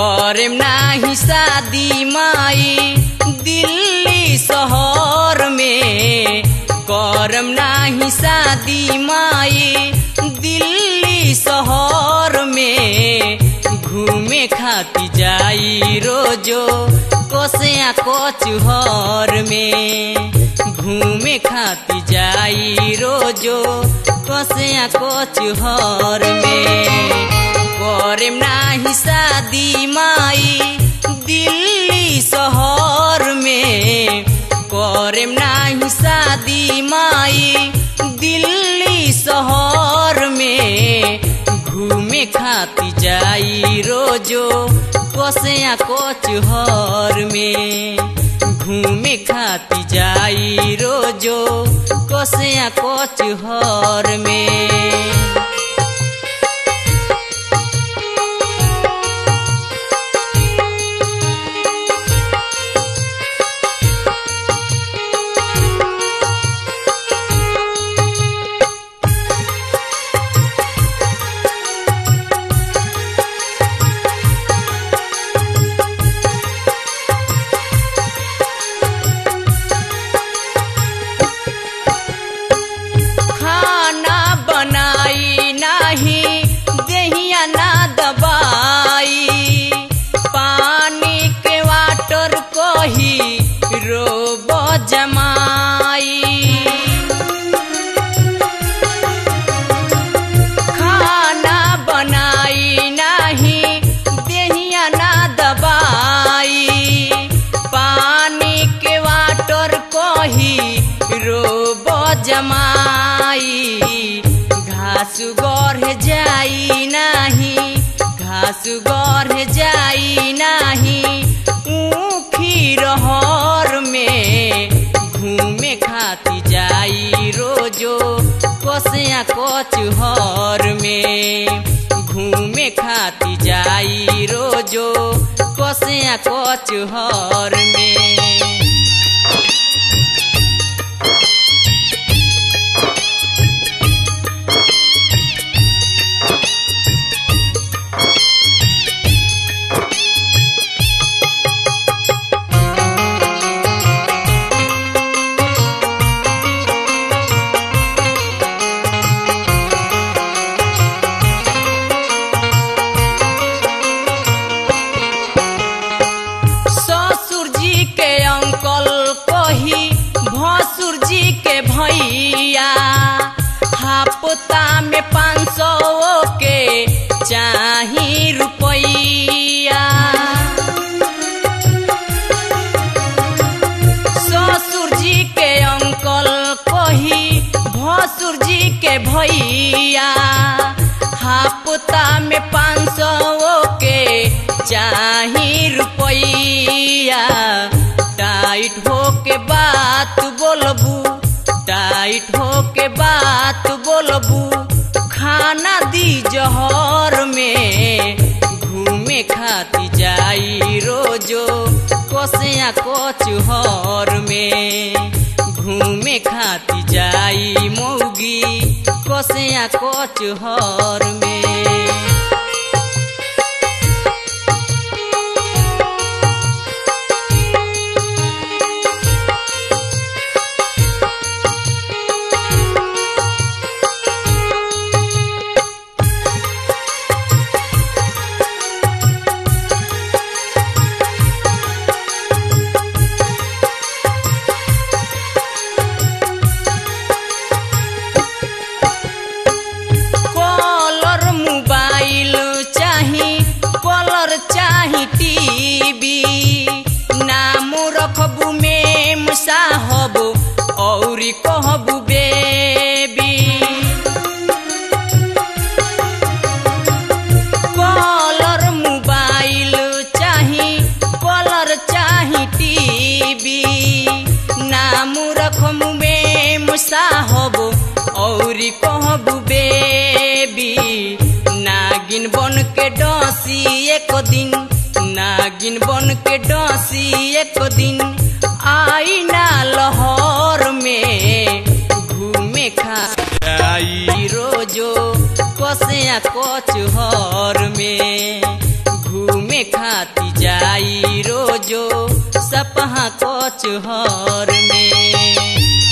करेम नाही शादी माई दिल्ली शहर में करम नाही शादी माई दिल्ली शहर में घूमे खाती जाई रोजो कोसिया कोचहर में घूमे खाती जाई रोजो कोसिया कोचहर में करेम नाही शादी माई दिल्ली शहर में करेम नाही शादी माई दिल्ली शहर में घूमे खाती जाई रोजो कोसिया कोचहर में घूमे खाती जाई रोजो कोसिया कोचहर में खाना बनाई नाही देहिया ना दबाई पानी के वाटर कही रोब जमाई खाना बनाई नाही देहिया ना दबाई पानी के वाटर कही रोब जमाई घास गढ़ जाई नाही घास गढ़ जाई नाही ऊखी रहर में घूमे खाती जाई रोजो कोसिया कोचहर में घूमे खाती जाई रोजो कोसिया कोचहर में ससुर जी के अंकल कही भसुर जी के भैया हापता में पाँच सौ के चाही रुपैया ससुर जी के अंकल कही भसुर जी के भैया हापता में पाँच सौ के चाही रुपैया टाइट हो के बात बोलबू टाइट हो के बात बोलबू खाना दी जहर में घूमे खाती जाई रोजो कोसिया कोचहर में घूमे खाती जाई मौगी कोसिया कोचहर में कलर मोबाइल चाही कलर चाही टीवी नाम रखबू में साहब औरी कहबू बेबी कलर मोबाइल चाही कलर चाही टीवी नाम रखमु में साहब औरी कहबू बेबी नागिन बन के डसी एक दिन नागिन बन के डसी एक दिन आई ना लहर में घूमे खा जाई रोजो कसिया कचहर में घूमे घूमे खाती जाई रोजो सपहा कचहर में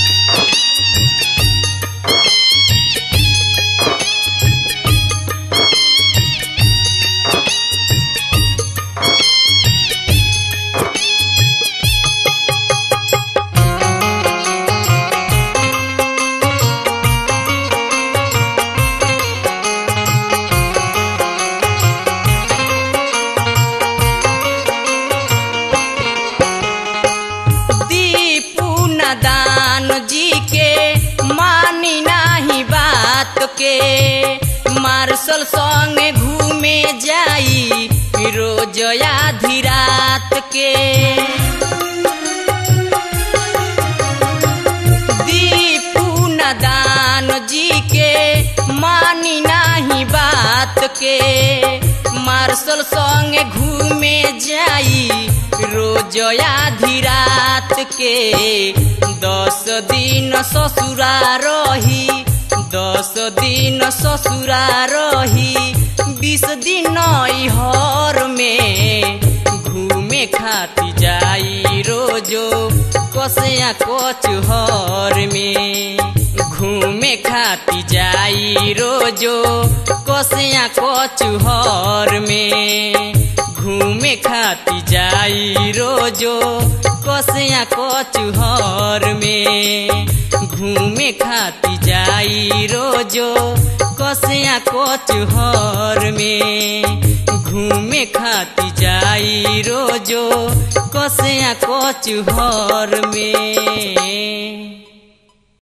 दीपू नदान जी के मानी नाही बात के मार्शल संगे घूमे जाई रोज आधी रात के दीपू नदान जी के मानी नाही बात के मार्शल संगे घूमे जाई रोज आधी रात के दस दिन ससुरा रही दस दिन ससुरा रही बीस दिन हर में घूमे खाती जाई रोजो कसया कचहर में घूमे खाती जाई रोजो कसया कचहर में घूमे खाती जाई रोजो कसया कचहर में घूमे खाती जाई रोजो कसया कचहर में घूमे खाती जाई रोजो कसया कचहर में